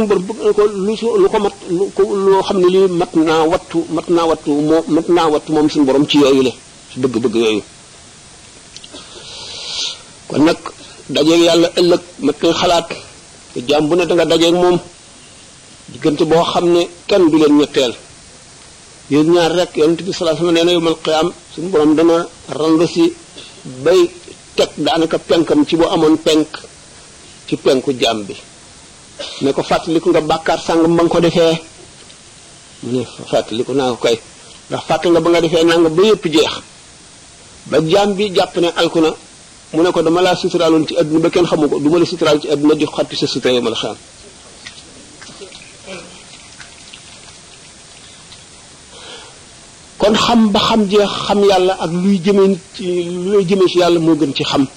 suñu bor bëgg na ko lu su lu ko mat lu ko loo xam ne lii mat naa wattu mat naa wattu moo mat naa wattu moom suñu borom ci yooyu le ci bëgg-bëgg yooyu kon nag dajeeg yàlla ëllëg mat koy xalaat te jaam bu ne da nga dajeeg moom diggante boo xam ne kenn du leen ñetteel yéen ñaar rek yonent bi sallallahu alayhi wasallam nee na yawmal qiyaam suñu borom dana rang si bay teg daanaka penkam ci boo amoon penk ci penku jaam bi ne ko fàttaliku nga bàkkaar sàngam ba nga ko defee mu ne fàttaliku naa ko kay ndax fàtte nga ba nga defee nanga ba yëpp jeex ba jaam bi jàpp ne alku na mu ne ko dama laa suturaaloon ci àdduna ba kenn xamu ko du ma la suturaal ci àdduna di xotti sa sutura yomal xam kon xam ba xam jeex xam yàlla ak luy jëmee nit ci luy jëmee ci yàlla moo gën ci xam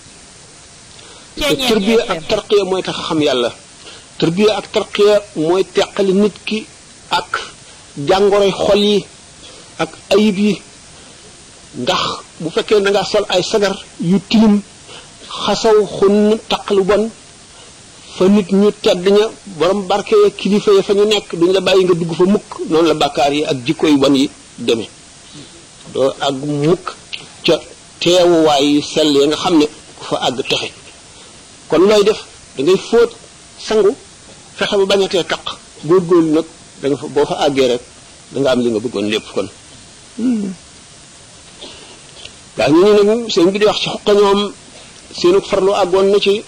te tërbiya ak tarqiya mooy tax a xam yàlla tërbiya ak tarqiya mooy teqali nit ki ak jàngoroy xol yi ak ayib yi ndax bu fekkee da nga sol ay sagar yu tilim xasaw xun taq lu bon fa nit ñu tedd ña borom barke ya kilifa ya fa ñu nekk duñ la bàyyi nga dugg fa mukk noonu la bàkkaar yi ak jikko yu bon yi demee doo àgg mukk ca teewuwaay yu sell ya nga xam ne ku fa àgg texe kon looy def da ngay fóot sangu fexe ba bañatee taq góorgóorlu nag da nga fa boo fa àggee rek da nga am li nga bëggoon lépp kon daa ñu ñu nag seen bi di wax ci xuqa ñoom seenu farlu àggoon na ci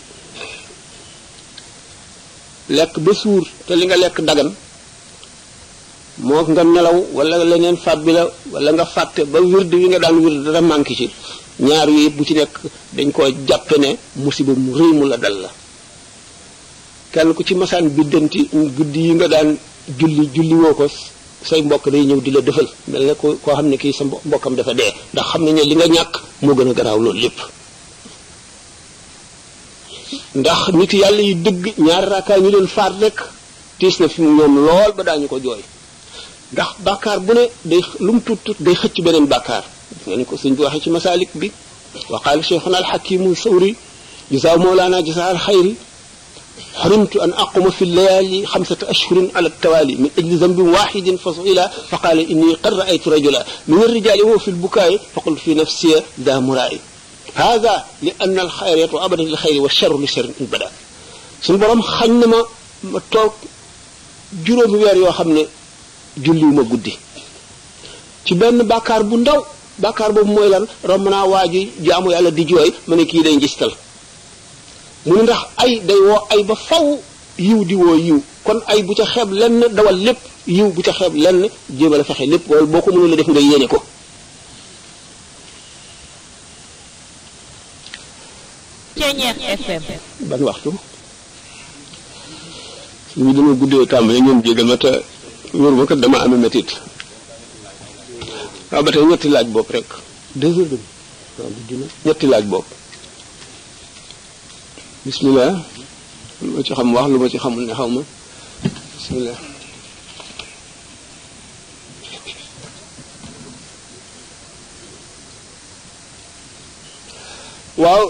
lekk ba suur te li nga lekk dagan moo nga nelaw wala leneen fàt bi la wala nga fàtte ba wird wi nga daan wird dara manqué ci ñaar yu yëpp bu ci nekk dañ koo jàppe ne musiba mu rëy mu la dal la kenn ku ci masaan biddanti guddi yi nga daan julli julli woo ko say mbokk day ñëw di la defal mel ne ko koo xam ne kii sa mbokkam dafa dee ndax xam ne ne li nga ñàkk moo gën a garaaw loolu lépp ndax nit yàlla yi dëgg ñaari raakaay ñu leen faat rek tiis na fi mu ñoom lool ba daañu ko jooy ndax bàkkaar bu ne day lu mu tut tut day xëcc beneen bàkkaar nga ni ko sëñ bi waxee ci masalik bi wa qaala cheikhuna alxakimu sawri jazaa mawlana jazaa alxayri حرمت أن أقوم في الليالي خمسة أشهر على التوالي من أجل ذنب واحد فسئل فقال إني قد رأيت رجلا من الرجال وهو في البكاء فقلت في نفسي ذا مرائي هذا لأن الخير يطلع أبدا للخير والشر لشر إن بدا suñu borom xañ na ma ma toog juróomi weer yoo xam ne julliwuma guddi ci benn bàkkaar bu ndaw bàkkaar boobu mooy lan romb naa waa ji jaamu yàlla di jooy ma ne kii day ngistal mu ne ndax ay day woo ay ba faw yiw di woo yiw kon ay bu ca xeeb lenn dawal lépp yiw bu ca xeeb lenn jéemal a fexe lépp wala boo ko mënul a def nga yéene ko Ceñeex FM. ban waxtu ñu dama guddee tàmbali ñoom jégal ma te wóor ma kat dama amee métit waaw ba tey ñetti laaj bopp rek deux heures demi waaw bu dina ñetti laaj bopp bismillah lu ma ci xam wax lu ma ci xamul ne xaw ma bismillah waaw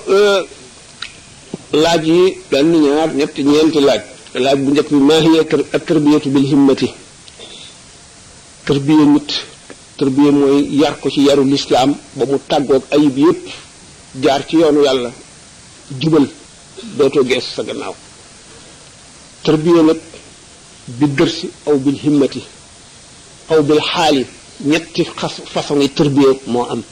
laaj yi benn ñaar ñetti ñeenti laaj laaj bu njëkk bi maa hiya ak tarbiyatu bil himmati tarbiya nit tarbiya mooy yar ko ci yaru lislaam ba mu tàggoog ayib yépp jaar ci yoonu yàlla jubal dootoo gees sa gannaaw tarbiya nag bi dërsi aw bil himmati aw bil xaali ñetti xas façon yi tarbiya moo am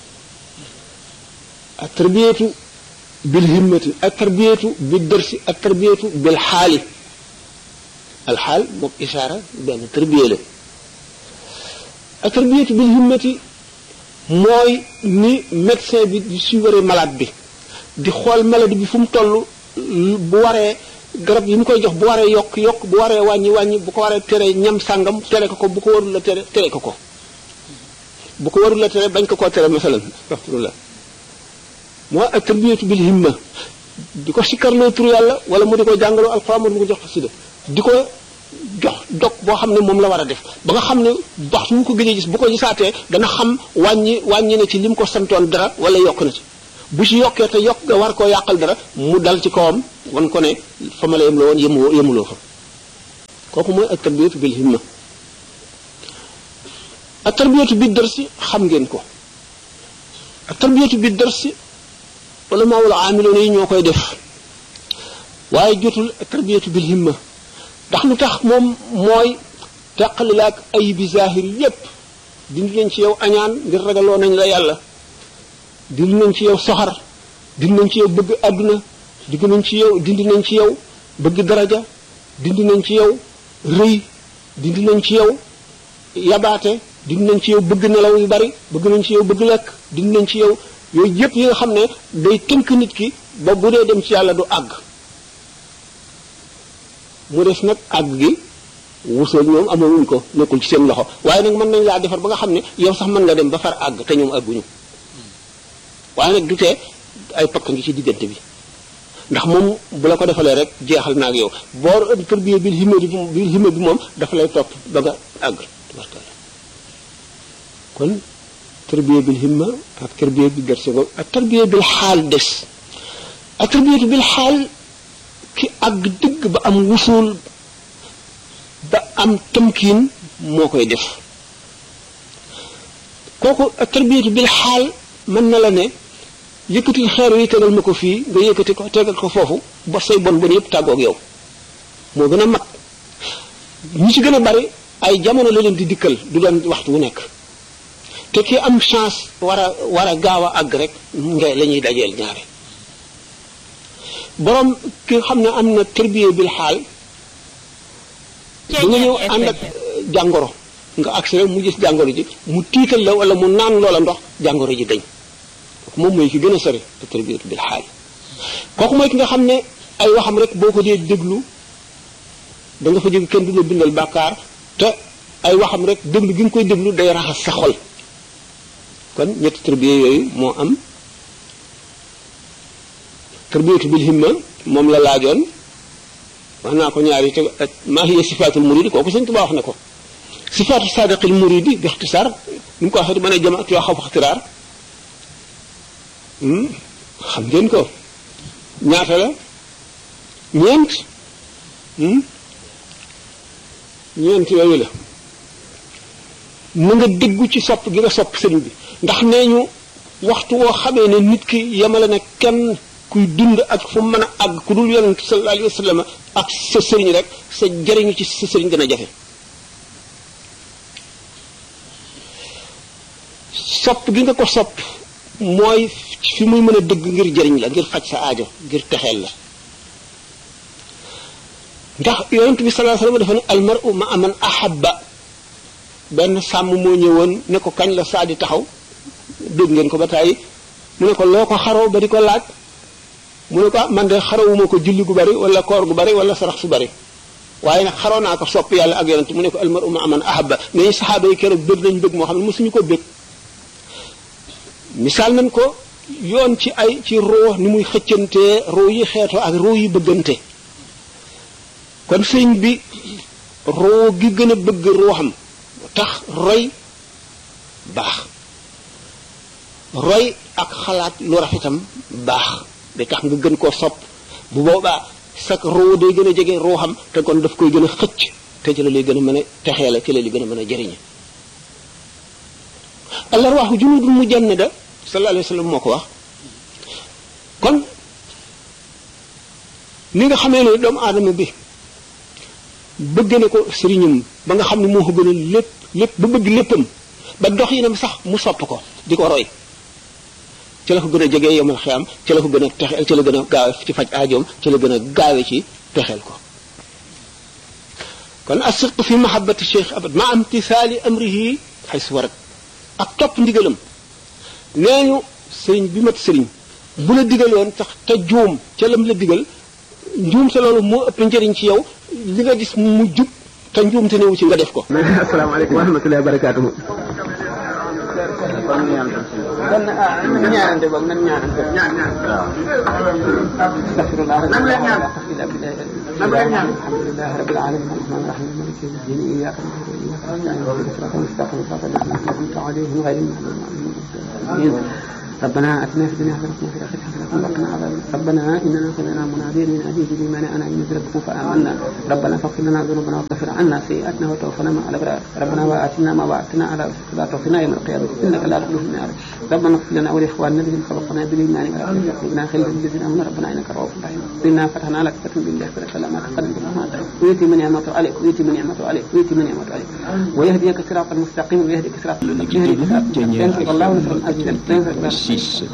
ak tarbiyatu bil himmati ak tarbiyatu bi dërsi ak tarbiyatu bil xaali alxaal moom isaara benn tarbiya la ak tarbiyatu bil himmati mooy ni médecin bi di suivre malade bi di xool maladie bi fu mu toll bu waree garab yi mu koy jox bu waree yokk yokk bu waree wàññi wàññi bu ko waree tere ñam sàngam tere ko ko bu ko warul la tere tere ko ko bu ko warul la tere bañ ko koo tere masalan astaghfirullah moo ak tarbiyatu bil himma di ko sikkarloo tur yàlla wala mu di ko jàngaloo alxuraan mu di ko jox xasida di ko jox dog boo xam ne moom la war a def ba nga xam ne wax mu ko gëjee gis bu ko gisaatee dana xam wàññi wàññi na ci li mu ko santoon dara wala yokk na ci bu ci yokkee te yokk nga war koo yàqal dara mu dal ci kawam wan ko ne fa ma la yem la woon yemu yemuloo fa kooku mooy ak tarbiyatu bil himma ak tarbiyatu bi darsi xam ngeen ko ak tarbiyatu bi darsi wala maa wala amiloon yi ñoo koy def waaye jotul ak tarbiyatu bil himma ndax lu tax moom mooy teqali la ak ayibi zahir yépp dindi nañ ci yow añaan ngir ragaloo nañ la yàlla dindi nañ ci yow soxar dindi nañ ci yow bëgg àdduna dindi nañ ci yow dindi nañ ci yow bëgg daraja dindi nañ ci yow rëy dindi nañ ci yow yabaate dindi nañ ci yow bëgg nelaw yu bari bëgg nañ ci yow bëgg lekk dindi nañ ci yow yooyu yëpp yi nga xam ne day tënk nit ki ba bu dee dem ci yàlla du àgg mu des nag àgg gi wusool ñoom amawuñ ko nekkul ci seen loxo waaye nag mën nañ laa defar ba nga xam ne yow sax mën nga dem ba far àgg te ñoom àgguñu waaye nag du tee ay pakk ngi ci diggante bi ndax moom bu la ko defalee rek jeexal na ak yow boo tërbiye bil himma bi bil himma bi moom dafa lay topp ba nga àgg tabarkalla kon tërbiye bil himma ak tërbiye bi gerse ko ak tërbiye bil xaal des ak tërbiyatu bil xaal ki àgg dëgg ba am wusul ba am tamkiin moo koy def kooku ak tarbiyatu bil xaal mën na la ne yëkkatil xeer yi tegal ma ko fii nga yëkkati ko tegal ko foofu ba say bon bon yëpp tàggoog yow moo gën a mat ñi ci gën a bari ay jamono la leen di dikkal du doon waxtu wu nekk te ki am chance war a war a gaaw a àgg rek nga la ñuy dajeel ñaare borom ki nga xam ne am na tarbiya bil xaal da nga ñëw ànd ak jàngoro nga agsi rek mu gis jàngoro ji mu tiital la wala mu naan loola ndox jàngoro ji dañ kooku moom mooy ki gën a sori te tarbiyatu bil xaal kooku mooy ki nga xam ne ay waxam rek boo ko dee déglu da nga fa jóge kenn du la bindal bàkkaar te ay waxam rek déglu gi nga koy déglu day raxas sa xol kon ñetti tarbiya yooyu moo am tarbiyatu bil himma moom la laajoon wax naa ko ñaari te maa hiya sifaatul muridi kooku sëñ Tuubaa wax na ko sifaatu saadiqil muridi bi ixtisaar ni mu ko waxee mën a jamaat yoo xaw ixtiraar xam ngeen ko ñaata la ñeent ñeent yooyu la na nga déggu ci sopp gi nga sopp sëriñ bi ndax nee ñu waxtu woo xamee ne nit ki yemale na kenn kuy dund ak fu mën a àgg ku dul yonent sallallahu alayhi wa sallam ak sa sëriñ rek sa jëriñu ci sa sëriñ gën a jafe sopp gi nga ko sopp mooy fi muy mën a dëgg ngir jëriñ la ngir faj sa aajo ngir texeel la ndax yonent bi sallallahu alayhi wa sallam dafa ne almaru ma aman ahabba benn sàmm moo ñëwoon ne ko kañ la saa di taxaw dégg ngeen ko ba tàyyi mu ne ko loo ko xaroo ba di ko laaj mu ne ko man de xarawuma ko julli gu bari wala koor gu bari wala sarax su bari waaye nag xaroo naa ko sopp yàlla ak yonent mu ne ko almaru ma aman ahabba mais saxaaba yi keroog bëgg nañ bëgg moo xam ne mosuñu ko bëgg misaal nañ ko yoon ci ay ci roo ni muy xëccantee roo yi xeetoo ak roo yi bëggante kon sëñ bi roo gi gën a bëgg ruuxam tax roy baax roy ak xalaat lu rafetam baax day tax nga gën koo sopp bu boobaa sak roo day gën a jege ruuxam te kon daf koy gën a xëcc te ci la lay gën a mën a texee la ci la lay gën a mën a jëriñe alarwaaxu junudul mujannada sallallahu alayhi wa sallam moo ko wax kon ni nga xamee ne doomu aadama bi bëgg na ko sëriñam ba nga xam ne moo ko gën a lépp lépp ba bëgg léppam ba dox yi nam sax mu sopp ko di ko roy ci la ko gën a jegee yomal xiyam ci la ko gën a texeel ci la gën a gaawe ci faj aajoom ci la gën a gaawe ci texeel ko kon asirtu fi mahabbati cheikh abad ma am tisaali amrihi xay su warat ak topp ndigalam nee ñu sëriñ bi mat sëriñ bu la digaloon tax te juum ca lam la digal njuum te loolu moo ëpp njëriñ ci yow li nga gis mu jub te njuum te newu ci nga def ko asalaamaaleykum wa rahmatullahi wa barakaatuhu kon ñaanante boog nan ñaanante. ñaan ñaan waaw. astafirullah. nan leen ñaan. الحمد لله رب العالمين الرحمن الرحيم مالك يوم الدين اياك نعبد واياك نستعين اهدنا الصراط المستقيم صراط الذين انعمت عليهم غير المغضوب عليهم ربنا اتنا في الدنيا حسنه وفي الاخره حسنه وقنا عذاب ربنا اننا سمعنا مناديا ينادي بالايمان انا ان ربكم فامنا ربنا فاغفر لنا ذنوبنا وغفر عنا سيئاتنا وتوفنا مع الابرار ربنا واتنا ما وعدتنا على لا توفنا يوم القيامه انك لا تخلف النار ربنا اغفر لنا ولاخواننا الذين سبقنا بالايمان ولا تجعل قلوبنا خلفا للذين امنوا ربنا انك رؤوف رحيم انا فتحنا لك فتحا بالله فلك ما تقدم ما ويتي من نعمته عليك ويتي من نعمته عليك ويتي من نعمته عليك ويهديك صراطا مستقيما ويهديك صراطا مستقيما ينصر الله ونصر عزيزا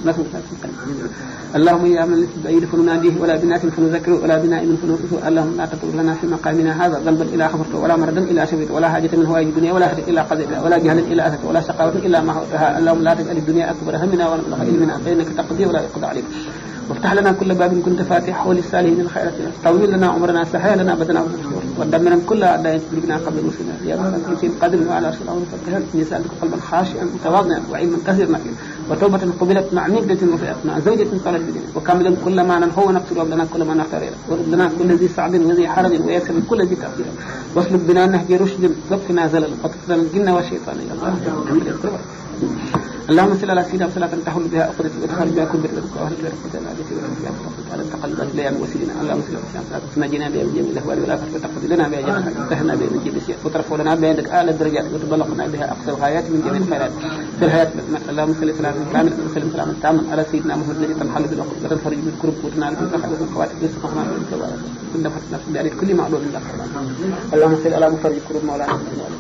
اللهم يا من ليس بعيد فنناديه ولا بناس فنذكره ولا بنائم فنوقفه اللهم لا تترك لنا في مقامنا هذا ذنبا الا غفرته ولا مردا الا شفيته ولا حاجه من هوائج الدنيا ولا حاجه الا قضيتها ولا جهلا الا اتته ولا شقاوه الا ما هوتها اللهم لا تجعل الدنيا اكبر همنا ولا مبلغ علمنا فانك تقضي ولا يقضى عليك وافتح لنا كل باب كنت فاتحه للسالمين الخيرات طول لنا عمرنا سهل لنا بدنا ودمرا كل اعداء تجربنا قبل رسلنا يا رب في القدر وعلى رسول الله فتحا نسالك قلبا خاشعا متواضعا وعلما كثيرا وتوبة قبلت مع نجدة وفئت مع زوجة طالت بدين وكاملا كل ما ننهو ونقتل لنا كل ما نختار ورد لنا كل ذي صعب وذي حرج ويسر كل ذي تأثير واسلك بنا نهج رشد وقنا زلل وتقتل الجن والشيطان يا الله اللهم صل على سيدنا صلاة تحول بها عقدة وتخرج بها كل بر وأهل بها رحمة العادة والعافية على تقلبات الأيام وسيلنا اللهم صل على سيدنا صلاة تنجينا بها من جميع الأهوال والآفات وتقضي لنا بها جميع وتهنا بها من جميع السيئات وترفع لنا بها عندك أعلى الدرجات وتبلغنا بها أقصى الغايات من جميع الخيرات في الحياة اللهم صل سلاما كاملا وسلم سلاما تاما على سيدنا محمد الذي تنحل بالعقد وتنفرج بالكرب وتنال بالرخاء والخواتم رزقنا بالكوارث كل فتنة في دار كل معلوم لك اللهم صل على مفرج كرب مولانا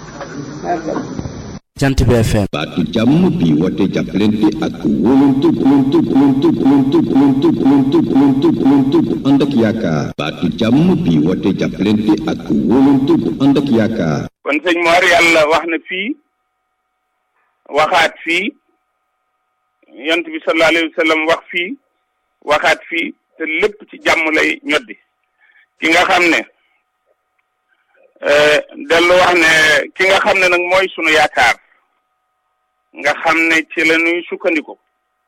jant bi FM baatu jàmm bi woote jàppalante ak wóolante wóolante wóolante wóolante wóolante wóolante wóolante wóolante bu ànd ak yaakaar baatu jàmm bi woote jàppalante ak wóolante bu ànd ak yaakaar kon sëñ Mor yàlla wax na fii waxaat fii yont bi sallallahu alayhi wa sallam wax fii waxaat fii te lépp ci jàmm lay ñoddi ki nga xam ne dellu wax ne ki nga xam ne nag mooy sunu yaakaar nga xam ne ci la ñuy sukkandiku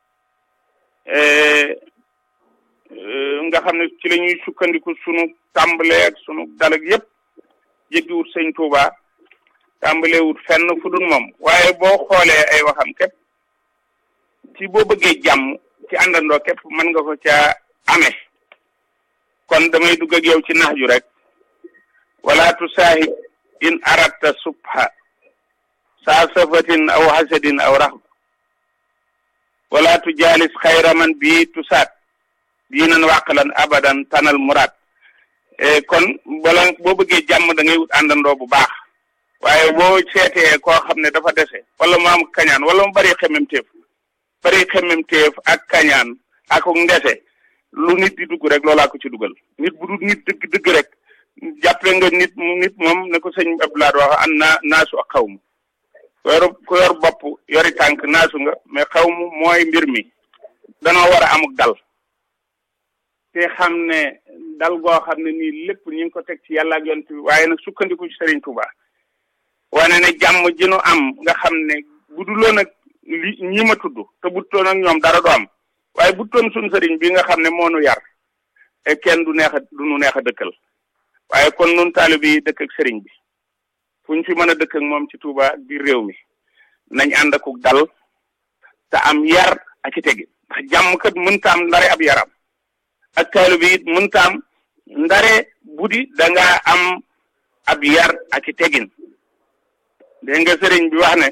nga xam ne ci la ñuy sukkandiku sunu tàmbalee ak sunu dalag yépp jéggiwut sëñ Touba tàmbalewut fenn fu dul moom waaye boo xoolee ay waxam képp ci boo bëggee jàmm ci àndandoo képp mën nga ko ca amee kon damay dugg ak yow ci nax ju rek wala tusaahib in aratta subha saa safatin aw hasadin aw raxba wala tujaalis xayra man bii tusaat diinan wàqalan abadan tanal muraad kon bala boo bëggee jàmm da ngay wut àndandoo bu baax waaye boo seetee koo xam ne dafa dese wala mu am kañaan wala mu bari xemmemteef bari xemmemteef ak kañaan ak ndese lu nit di dugg rek loolaa ko ci dugal nit bu dul nit dëgg dëgg rek jàppe nga nit nit moom ne ko sëñ Abdoulaye wax an naa naasu ak xaw mu ku yor ku yor bopp yori tànk naasu nga mais xaw mu mooy mbir mi danoo war a amuk dal te xam ne dal goo xam ne nii lépp ñu ngi ko teg ci yàlla ak yonent bi waaye nag sukkandiku ci Serigne Touba wane ne jàmm ji nu am nga xam ne bu duloon ak li ñi ma tudd te bu toon ak ñoom dara du am waaye bu toon suñ sëriñ bi nga xam ne moo nu yar kenn du neex a du nu neex a dëkkal waaye kon nun taalibe yi dëkk ak sëriñ bi fu ñu fi mën a dëkk ak moom ci Touba ak biir réew mi nañ ànd ak dal te am yar ak i tegi ndax jàmm kat mënta am ndare ab yaram ak taalibe yi mënta am ndare buddi da ngaa am ab yar ak i tegin dégg nga sëriñ bi wax ne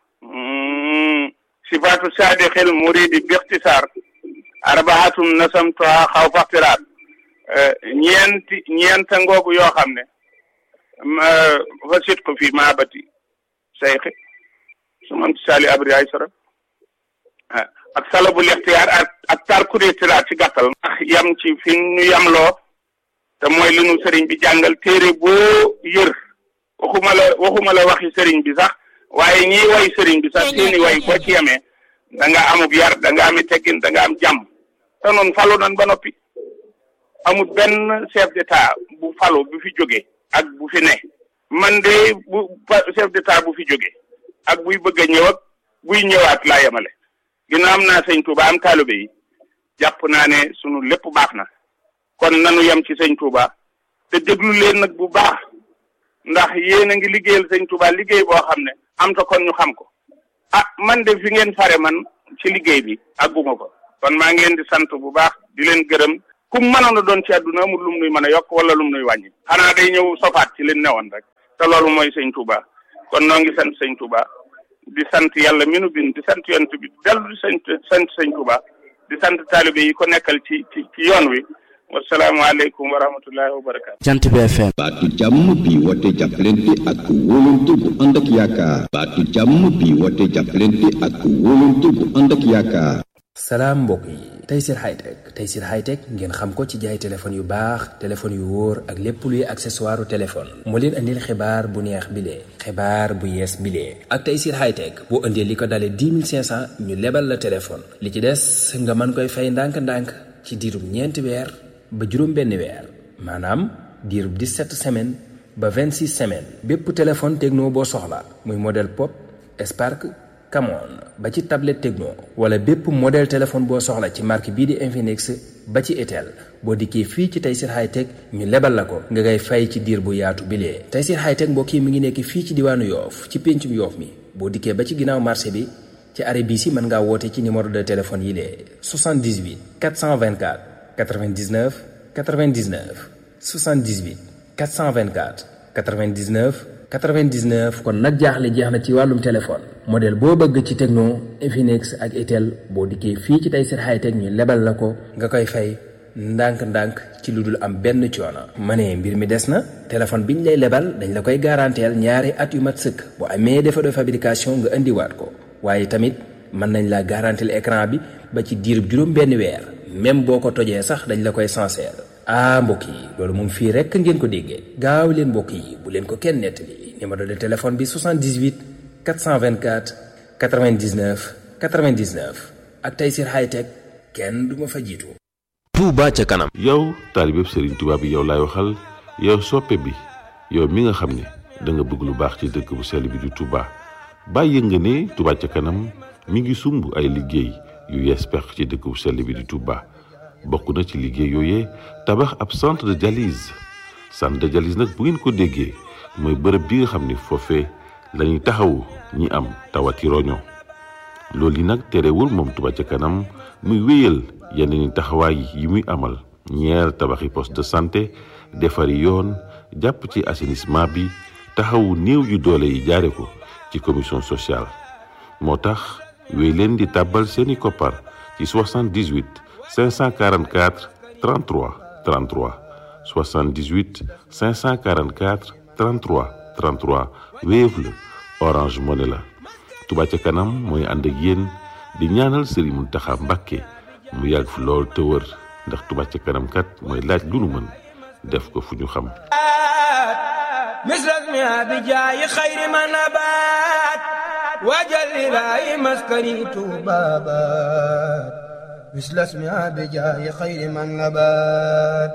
sifaatu saadixil muridi bixtisaar arbaatum nasamtuha xaw faxtiraat ñeenti ñeenta ngoogu yoo xam ne fa sit ko fii maabati sayxi su man sali abri ay sara ak salabu lixtiyaar ak ak tarkuri tiraat ci gàttal ndax yam ci fi ñu yamloo te mooy li nu sëriñ bi jàngal téere boo yër waxuma la waxuma la waxi sëriñ bi sax waaye ñiy way sëriñ bi sax seeni way boo ci yemee da nga amub yar da nga ami teggin da nga am jàmm te noonu falu nan ba noppi amul benn chef d'état bu falu bu fi jóge ak bu fi ne man de bu chef d'état bu fi jóge ak buy bëgg a ñëw ak buy ñëwaat laa yemale ginnaaw am naa sëñ Touba am taalibe yi jàpp naa ne sunu lépp baax na kon nanu yem ci sëñ Touba te déglu leen nag bu baax ndax yéen a ngi liggéeyal sëñ Touba liggéey boo xam ne am ta kon ñu xam ko ah man de fi ngeen fare man ci liggéey bi àgguma ko kon maa ngi leen di sant bu baax di leen gërëm ku mënoon a doon ci àdduna amul lum nuy mën a yokk wala lum nuy wàññi xanaa day ñëw sofaat ci leen newoon rek te loolu mooy sëñ Touba kon noo ngi sant sëñ Touba di sant yàlla mi nu bind di sant yonent bi dellu di sant sant sëñ Touba di sant taalibe yi ko nekkal ci ci ci yoon wi wasalaamaaleykum wa rahmatullahi wa barakaatu. jant bi FM. baatu jàmm bi woote jàppalante ak wóolante bu ànd ak yaakaar baatu jàmm bi woote jàppalante ak wóolante bu ànd ak yaakaar salaam mbokk yi Tayssir Hightech Tayssir Hightech ngeen xam ko ci jaay téléphone yu baax téléphone yu wóor ak lépp luy accessoire téléphone moo leen andil xibaar bu neex bilee xibaar bu yees bilee ak Tayssir Hightech boo indee li ko dalee 10 500 ñu lebal la téléphone li ci des nga mën koy fay ndànk-ndànk ci diirub ñeenti weer ba juróom benn weer maanaam diirub 17 semaines ba 26 semaines bépp téléphone techno boo soxla muy modèle pop Spark Camon ba ci tablette Tecno wala bépp modèle téléphone boo soxla ci marque bii di Infinix ba ci Itel boo dikkee fii ci Tayssir Hightech ñu lebal la ko nga ngay fay ci diir bu yaatu bilee Tayssir Hightech mbokk yi mi ngi nekk fii ci diwaanu Yoof ci péncum Yoof mi boo dikkee ba ci ginnaaw marché bi ci arrêt bii si mën ngaa woote ci numéro de téléphone yi lee 78 424 99 99 78 424 99 99 kon nag jaaxle jeex na ci wàllum téléphone modèle boo bëgg ci Tecno Infinix ak Itel boo dikkee fii ci Tayssir Hightech ñu lebal la ko nga koy fay ndànk-ndànk ci lu dul am benn coono. ma ne mbir mi des na téléphone bi ñu lay lebal dañ la koy garanteel ñaari at yu mat sëkk bu amee défaut de fabrication nga indiwaat ko waaye tamit mën nañ la garanteel écran bi ba ci diirub juróom benn weer même boo ko tojee sax dañ la koy sincère. ah mbokk yi loolu moom fii rekk ngeen ko déggee gaaw leen mbokk yi bu leen ko kenn nettali numéro de téléphone bi 78 424 99 99 ak Tayssir Hightech kenn du ma fa jiitu. Touba ca kanam. yow taalibeb Serigne Touba bi yow laay waxal yow soppe bi yow mi nga xam ne da nga bëgg lu baax ci dëkk bu sell bi di Touba bàyyi nga ne Touba ca kanam mi ngi sumb ay liggéey yu yees pex ci dëkk bu sell bi di Touba. bokk na ci liggéey yooyee tabax ab centre de dialyse centre de dialyse nag bu ngeen ko déggee mooy bërëb bi nga xam ni foofee la ñuy taxawu ñi am tawati roño loolu yi nag terewul moom Touba ca kanam muy wéyal yeneen i taxawaay yi muy amal ñeer tabaxi poste de santé defari yoon jàpp ci assainissement bi taxawu néew yu doole yi jaare ko ci commission sociale moo tax wéy leen di tàbbal seeni koppar ci 78 544 33 33 78 544 33 33 Wave la Orange Money la Touba ca kanam mooy ànd ak yéen di ñaanal Serigne Mountakha Mbacké mu yàgg fi lool te wër ndax Touba ca kanam kat mooy laaj lu nu mën def ko fu ñu xam misras mi abi jaayi xayri ma nabaat waajal ilaahi maskani tuubaabaat misras mi abi jaayi xayri ma nabaat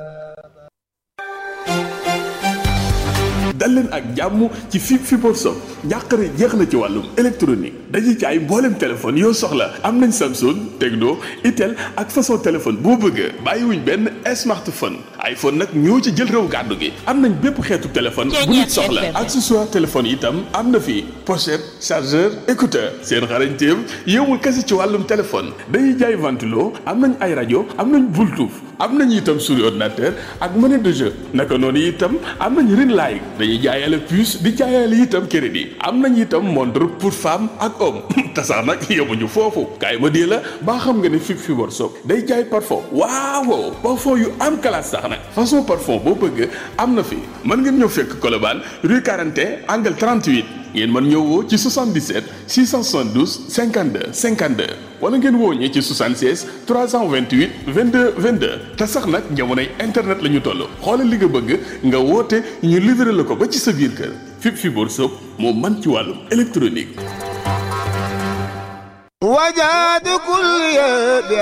dal leen ak jàmm ci fi Fiborg Shop njàqare jeex na ci wàllum électronique dañuy jaay mboolem téléphone yoo soxla am nañ Samsung Tecno Itel ak façon téléphone boo bëgg bàyyiwuñ benn smartphone iPhone nag ñoo ci jël réew gàddu gi am nañ bépp xeetu téléphone bu nit soxla accessoire téléphone itam am na fi pochette chargeur écouteur seen xarañteem yowul kese ci wàllum téléphone dañuy jaay ventilo am nañ ay rajo am nañ Bluetooth am nañ itam souris ordinateur ak monnaie de jeu naka noonu itam am nañ ring light dañuy jaayale puce di jaayale itam crédit am nañ itam montre pour femme ak homme te sax nag yemuñu foofu kaay ma dee la baa xam nga ne fi Fiborg Shop day jaay parfum waaw parfum yu am classe sax nag façon parfum boo bëgg am na fi mën ngeen ñëw fekk Colobane rue 41 angle 38 ngeen mën ñëw woo ci 77 672 52 52 wala ngeen woo ñi ci 76 328 22 22 te sax nag jamonoy internet la ñu toll xoolal li nga bëgg nga woote ñu livré la ko ba ci sa biir kër fi Fiborg Shop moo man ci wàllum électronique. wajaadu kulli